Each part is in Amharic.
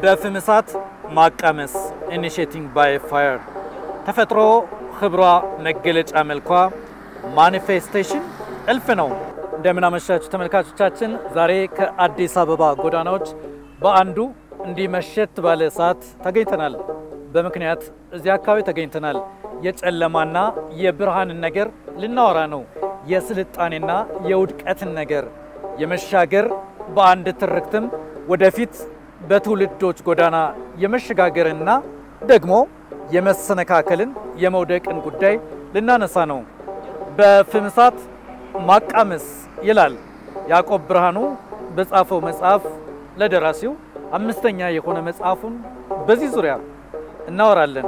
በፍም እሳት ማቃመስ ኢኒሼቲንግ ባይ ፋየር ተፈጥሮ ክብሯ መገለጫ መልኳ ማኒፌስቴሽን እልፍ ነው። እንደምን አመሻችሁ ተመልካቾቻችን። ዛሬ ከአዲስ አበባ ጎዳናዎች በአንዱ እንዲህ መሸት ባለ ሰዓት ተገኝተናል። በምክንያት እዚህ አካባቢ ተገኝተናል። የጨለማና የብርሃንን ነገር ልናወራ ነው። የስልጣኔና የውድቀትን ነገር የመሻገር በአንድ ትርክትም ወደፊት በትውልዶች ጎዳና የመሸጋገርና ደግሞ የመሰነካከልን የመውደቅን ጉዳይ ልናነሳ ነው። በፍም እሳት ማቃመስ ይላል ያዕቆብ ብርሃኑ በጻፈው መጽሐፍ ለደራሲው አምስተኛ የሆነ መጽሐፉን በዚህ ዙሪያ እናወራለን።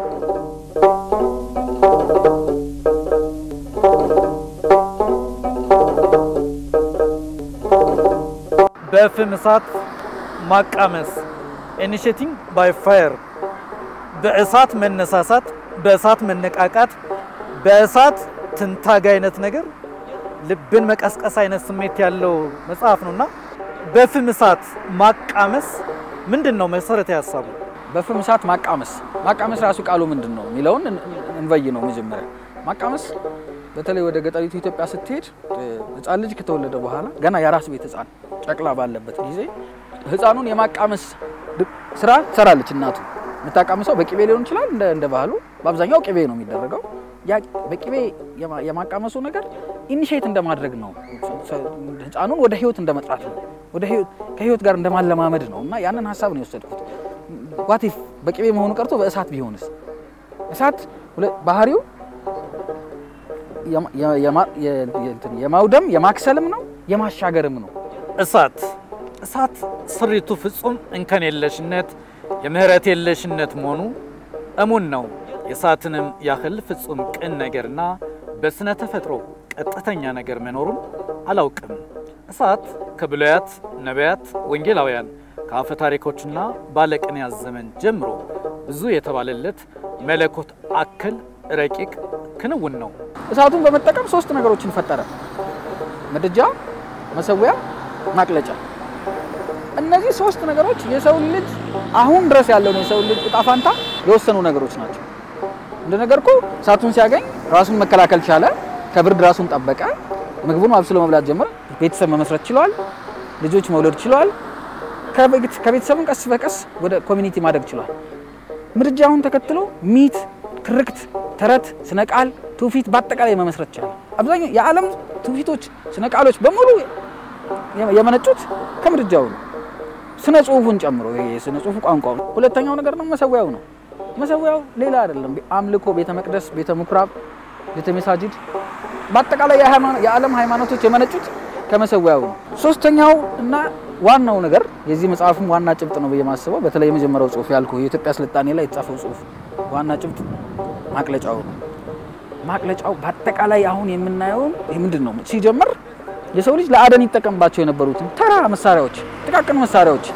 በፍም እሳት ማቃመስ ኢኒሼቲንግ ባይ ፋየር በእሳት መነሳሳት፣ በእሳት መነቃቃት፣ በእሳት ትንታግ አይነት ነገር ልብን መቀስቀስ አይነት ስሜት ያለው መጽሐፍ ነውና በፍም እሳት ማቃመስ ምንድን ነው መሰረታዊ ሀሳቡ? በፍም እሳት ማቃመስ ማቃመስ ራሱ ቃሉ ምንድን ነው የሚለውን እንበይ ነው። መጀመሪያ ማቃመስ በተለይ ወደ ገጠሪቱ ኢትዮጵያ ስትሄድ ሕፃን ልጅ ከተወለደ በኋላ ገና የራስ ቤት ሕፃን ጨቅላ ባለበት ጊዜ ሕፃኑን የማቃመስ ስራ ትሰራለች እናቱ። የምታቃምሰው በቅቤ ሊሆን ይችላል፣ እንደ እንደ ባህሉ በአብዛኛው ቅቤ ነው የሚደረገው። ያ በቅቤ የማቃመሱ ነገር ኢኒሼት እንደማድረግ ነው። ሕፃኑን ወደ ህይወት እንደመጥራት ነው። ወደ ህይወት ከህይወት ጋር እንደማለማመድ ነው እና ያንን ሀሳብ ነው የወሰድኩት። ዋቲፍ በቅቤ መሆኑ ቀርቶ በእሳት ቢሆንስ? እሳት ባህሪው የማውደም የማክሰልም ነው የማሻገርም ነው። እሳት እሳት ስሪቱ ፍጹም እንከን የለሽነት የምህረት የለሽነት መሆኑ እሙን ነው። የእሳትንም ያህል ፍጹም ቅን ነገርና በስነ ተፈጥሮ ቀጥተኛ ነገር መኖሩን አላውቅም። እሳት ከብሉያት ነቢያት፣ ወንጌላውያን ከአፈ ታሪኮችና ባለቅኔያት ዘመን ጀምሮ ብዙ የተባለለት መለኮት አክል ረቂቅ ክንውን ነው። እሳቱን በመጠቀም ሶስት ነገሮችን ፈጠረ። ምድጃ፣ መሰዊያ፣ ማቅለጫ። እነዚህ ሶስት ነገሮች የሰው ልጅ አሁን ድረስ ያለውን የሰው ልጅ እጣ ፋንታ የወሰኑ ነገሮች ናቸው። እንደነገርኩ እሳቱን ሲያገኝ ራሱን መከላከል ቻለ። ከብርድ ራሱን ጠበቀ። ምግቡን አብስሎ መብላት ጀመረ። ቤተሰብ መመስረት ችሏል። ልጆች መውለድ ችሏል። ከቤተሰብን ቀስ በቀስ ወደ ኮሚኒቲ ማደግ ችሏል። ምድጃውን ተከትሎ ሚት፣ ትርክት፣ ተረት፣ ስነ ቃል፣ ትውፊት በአጠቃላይ መመስረት ቻለ። አብዛኛው የዓለም ትውፊቶች፣ ስነ ቃሎች በሙሉ የመነጩት ከምድጃው ነው። ስነ ጽሁፉን ጨምሮ ይሄ የስነ ጽሁፉ ቋንቋው። ሁለተኛው ነገር ነው መሰዊያው ነው። መሰዊያው ሌላ አይደለም። አምልኮ፣ ቤተ መቅደስ፣ ቤተ ምኩራብ፣ ቤተ መሳጅድ በአጠቃላይ የዓለም ሃይማኖቶች የመነጩት ከመሰዊያው ነው። ሶስተኛው እና ዋናው ነገር የዚህ መጽሐፍም ዋና ጭብጥ ነው ብዬ ማስበው በተለይ የመጀመሪያው ጽሁፍ ያልኩ የኢትዮጵያ ስልጣኔ ላይ የተጻፈው ጽሁፍ ዋና ጭብጥ ማቅለጫው ነው። ማቅለጫው በአጠቃላይ አሁን የምናየውን ምንድን ነው ሲጀምር የሰው ልጅ ለአደን ይጠቀምባቸው የነበሩትን ተራ መሳሪያዎች፣ ጥቃቅን መሳሪያዎች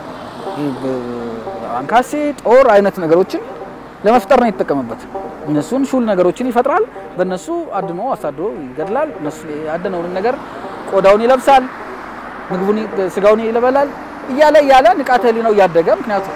አንካሴ፣ ጦር አይነት ነገሮችን ለመፍጠር ነው የተጠቀመበት። እነሱን ሹል ነገሮችን ይፈጥራል። በእነሱ አድኖ አሳድሮ ይገድላል። እነሱ ያደነውን ነገር ቆዳውን ይለብሳል፣ ምግቡን ስጋውን ይለበላል እያለ እያለ ንቃተ ህሊናው እያደገ ምክንያቱም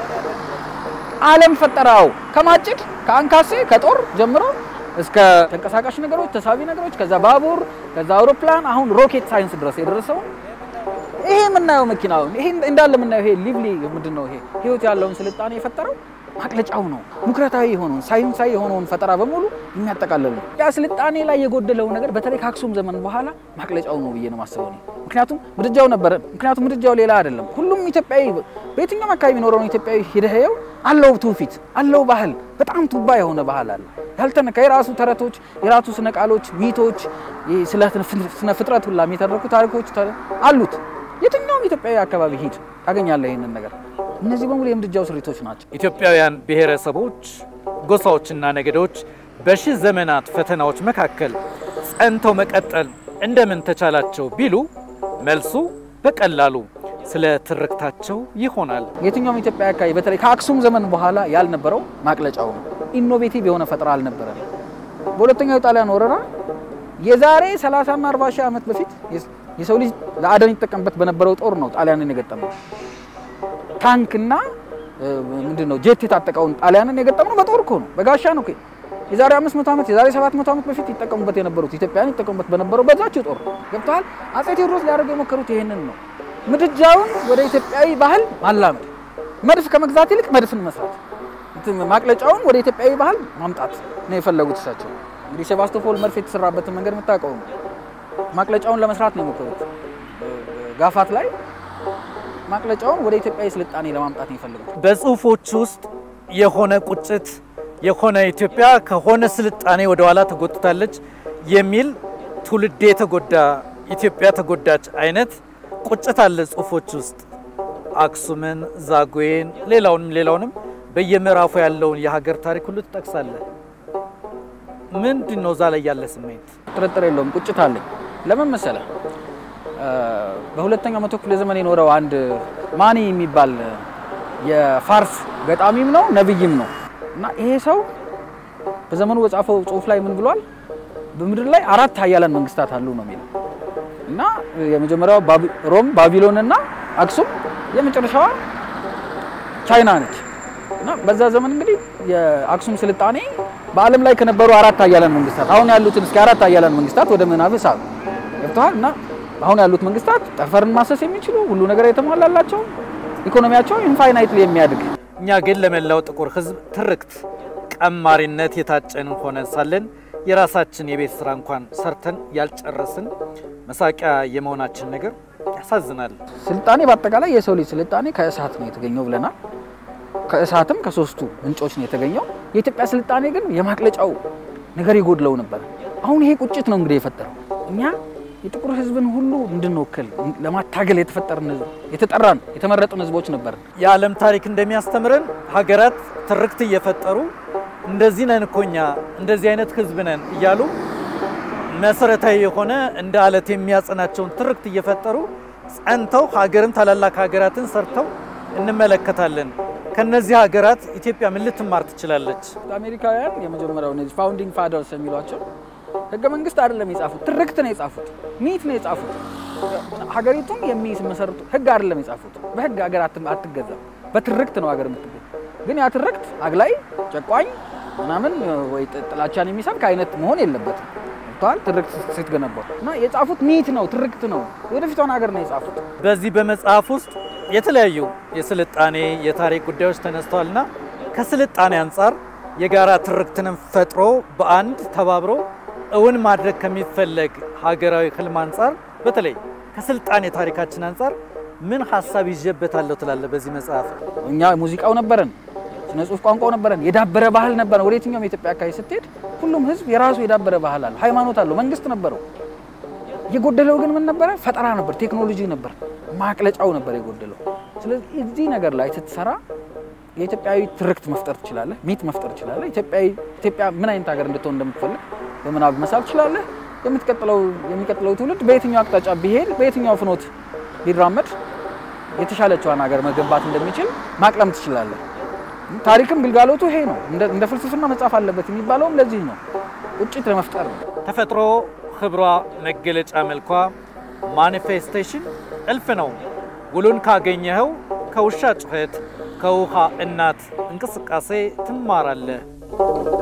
ዓለም ፈጠራው ከማጭድ ከአንካሴ ከጦር ጀምሮ እስከ ተንቀሳቃሽ ነገሮች፣ ተሳቢ ነገሮች፣ ከዛ ባቡር፣ ከዛ አውሮፕላን፣ አሁን ሮኬት ሳይንስ ድረስ የደረሰው ይሄ የምናየው መኪናውን ይሄ እንዳለ የምናየው ይሄ ሊቭሊ ምንድን ነው ይሄ ህይወት ያለውን ስልጣኔ የፈጠረው ማቅለጫው ነው። ሙክረታዊ የሆነውን ሳይንሳዊ የሆነውን ፈጠራ በሙሉ የሚያጠቃልል ነው። ያ ስልጣኔ ላይ የጎደለው ነገር በተለይ ከአክሱም ዘመን በኋላ ማቅለጫው ነው ብዬ ነው ማስበው እኔ። ምክንያቱም ምድጃው ነበረ። ምክንያቱም ምድጃው ሌላ አይደለም። ሁሉም ኢትዮጵያዊ በየትኛውም አካባቢ የሚኖረውን ኢትዮጵያዊ ሂደኸው አለው ትውፊት አለው ባህል፣ በጣም ቱባ የሆነ ባህል አለ ያልተነካ የራሱ ተረቶች፣ የራሱ ስነ ቃሎች፣ ሚቶች፣ ስለ ስነ ፍጥረት ሁላ የሚተረኩ ታሪኮች አሉት። የትኛውም ኢትዮጵያዊ አካባቢ ሂድ ታገኛለህ ይህንን ነገር። እነዚህ በሙሉ የምድጃው ስሪቶች ናቸው። ኢትዮጵያውያን ብሔረሰቦች፣ ጎሳዎችና ነገዶች በሺህ ዘመናት ፈተናዎች መካከል ጸንተው መቀጠል እንደምን ተቻላቸው ቢሉ መልሱ በቀላሉ ስለ ትርክታቸው ይሆናል። የትኛውም ኢትዮጵያ አካባቢ በተለይ ከአክሱም ዘመን በኋላ ያልነበረው ማቅለጫው ነው። ኢኖቬቲቭ የሆነ ፈጠራ አልነበረም። በሁለተኛው የጣሊያን ወረራ የዛሬ 30 እና 40 ሺህ ዓመት በፊት የሰው ልጅ ለአደን ይጠቀምበት በነበረው ጦር ነው ጣሊያንን የገጠመው። ታንክና ምንድን ነው ጄት የታጠቀውን ጣሊያንን የገጠምነው በጦር እኮ ነው፣ በጋሻ ነው። የዛሬ 500 ዓመት የዛሬ 700 ዓመት በፊት ይጠቀሙበት የነበሩት ኢትዮጵያን ይጠቀሙበት በነበረው በዛችው ጦር ገብተዋል። አጼ ቴዎድሮስ ሊያደርጉ የሞከሩት ይሄንን ነው። ምድጃውን ወደ ኢትዮጵያዊ ባህል ማላመድ፣ መድፍ ከመግዛት ይልቅ መድፍን መስራት፣ ማቅለጫውን ወደ ኢትዮጵያዊ ባህል ማምጣት ነው የፈለጉት እሳቸው። እንግዲህ ሴባስቶፖል መድፍ የተሰራበትን መንገድ የምታውቀው ነው። ማቅለጫውን ለመስራት ነው የሞከሩት ጋፋት ላይ ማቅለጫውን ወደ ኢትዮጵያዊ ስልጣኔ ለማምጣት ነው የፈለጉት። በጽሁፎች ውስጥ የሆነ ቁጭት የሆነ ኢትዮጵያ ከሆነ ስልጣኔ ወደ ኋላ ተጎትታለች የሚል ትውልድ የተጎዳ ኢትዮጵያ ተጎዳች አይነት ቁጭት አለ ጽሁፎች ውስጥ አክሱምን፣ ዛጉዌን፣ ሌላውንም ሌላውንም በየምዕራፉ ያለውን የሀገር ታሪክ ሁሉ ትጠቅሳለህ። ምንድን ነው እዛ ላይ ያለ ስሜት? ጥርጥር የለውም ቁጭት አለኝ። ለምን መሰለህ? በሁለተኛው መቶ ክፍለ ዘመን የኖረው አንድ ማኒ የሚባል የፋርስ ገጣሚም ነው ነብይም ነው እና ይሄ ሰው በዘመኑ በጻፈው ጽሁፍ ላይ ምን ብሏል? በምድር ላይ አራት ሀያላን መንግስታት አሉ ነው የሚለው እና የመጀመሪያው ሮም፣ ባቢሎን እና አክሱም የመጨረሻዋ ቻይና ነች። እና በዛ ዘመን እንግዲህ የአክሱም ስልጣኔ በዓለም ላይ ከነበሩ አራት ሀያላን መንግስታት አሁን ያሉትን እስኪ አራት ሀያላን መንግስታት ወደ ምናብ ሳብ ገብተዋል እና አሁን ያሉት መንግስታት ጠፈርን ማሰስ የሚችሉ ሁሉ ነገር የተሟላላቸው ኢኮኖሚያቸው ኢንፋይናይትሊ የሚያድግ እኛ ግን ለመላው ጥቁር ህዝብ ትርክት ቀማሪነት የታጨን ሆነ ሳለን የራሳችን የቤት ስራ እንኳን ሰርተን ያልጨረስን መሳቂያ የመሆናችን ነገር ያሳዝናል። ስልጣኔ በአጠቃላይ የሰው ልጅ ስልጣኔ ከእሳት ነው የተገኘው ብለናል። ከእሳትም ከሶስቱ ምንጮች ነው የተገኘው። የኢትዮጵያ ስልጣኔ ግን የማቅለጫው ነገር ይጎድለው ነበር። አሁን ይሄ ቁጭት ነው እንግዲህ የፈጠረው እኛ የጥቁር ህዝብን ሁሉ እንድንወክል ለማታገል የተፈጠርን ህዝብ የተጠራን የተመረጡን ህዝቦች ነበር። የዓለም ታሪክ እንደሚያስተምረን ሀገራት ትርክት እየፈጠሩ እንደዚህ ነን እኮ እኛ እንደዚህ አይነት ህዝብ ነን እያሉ መሰረታዊ የሆነ እንደ አለት የሚያጸናቸውን ትርክት እየፈጠሩ ጸንተው ሀገርን ታላላቅ ሀገራትን ሰርተው እንመለከታለን። ከነዚህ ሀገራት ኢትዮጵያ ምን ልትማር ትችላለች? አሜሪካውያን የመጀመሪያው እነዚህ ፋውንዲንግ ፋደርስ የሚሏቸው ህገ መንግስት አይደለም የጻፉት፣ ትርክት ነው የጻፉት፣ ሚት ነው የጻፉት። ሀገሪቱን የሚመሰርቱ ህግ አይደለም የጻፉት። በህግ ሀገር አትገዛም፣ በትርክት ነው ሀገር የምትገዛ። ግን ያ ትርክት አግላይ፣ ጨቋኝ ምናምን ወይ ጥላቻን የሚሰብክ አይነት መሆን የለበትም። ተዋል ትርክት ስትገነባው እና የጻፉት ሚት ነው ትርክት ነው። ወደፊቷን ሀገር ነው የጻፉት። በዚህ በመጽሐፍ ውስጥ የተለያዩ የስልጣኔ የታሪክ ጉዳዮች ተነስተዋልና ከስልጣኔ አንጻር የጋራ ትርክትንም ፈጥሮ በአንድ ተባብሮ እውን ማድረግ ከሚፈለግ ሀገራዊ ህልም አንጻር በተለይ ከስልጣኔ ታሪካችን አንጻር ምን ሀሳብ ይዤበታለሁ ትላለህ? በዚህ መጽሐፍ እኛ ሙዚቃው ነበረን፣ ስነ ጽሁፍ ቋንቋው ነበረን፣ የዳበረ ባህል ነበረን። ወደ የትኛውም የኢትዮጵያ አካባቢ ስትሄድ ሁሉም ህዝብ የራሱ የዳበረ ባህል አለው፣ ሃይማኖት አለው፣ መንግስት ነበረው። የጎደለው ግን ምን ነበረ? ፈጠራ ነበር፣ ቴክኖሎጂ ነበር፣ ማቅለጫው ነበር የጎደለው። ስለዚህ እዚህ ነገር ላይ ስትሰራ የኢትዮጵያዊ ትርክት መፍጠር ትችላለህ፣ ሚት መፍጠር ትችላለህ። ኢትዮጵያዊ ኢትዮጵያ ምን አይነት ሀገር እንድትሆን እንደምትፈልግ በምናብ መሳብ ትችላለህ። የምትቀጥለው የሚቀጥለው ትውልድ በየትኛው አቅጣጫ ቢሄድ በየትኛው ፍኖት ቢራመድ የተሻለችዋን ሀገር መገንባት እንደሚችል ማቅለም ትችላለህ። ታሪክም ግልጋሎቱ ይሄ ነው። እንደ ፍልስፍና መጻፍ አለበት የሚባለውም ለዚህ ነው፣ ቁጭት ለመፍጠር ነው። ተፈጥሮ ክብሯ፣ መገለጫ መልኳ፣ ማኒፌስቴሽን እልፍ ነው። ውሉን ካገኘኸው ከውሻ ጩኸት፣ ከውሃ እናት እንቅስቃሴ ትማራለህ።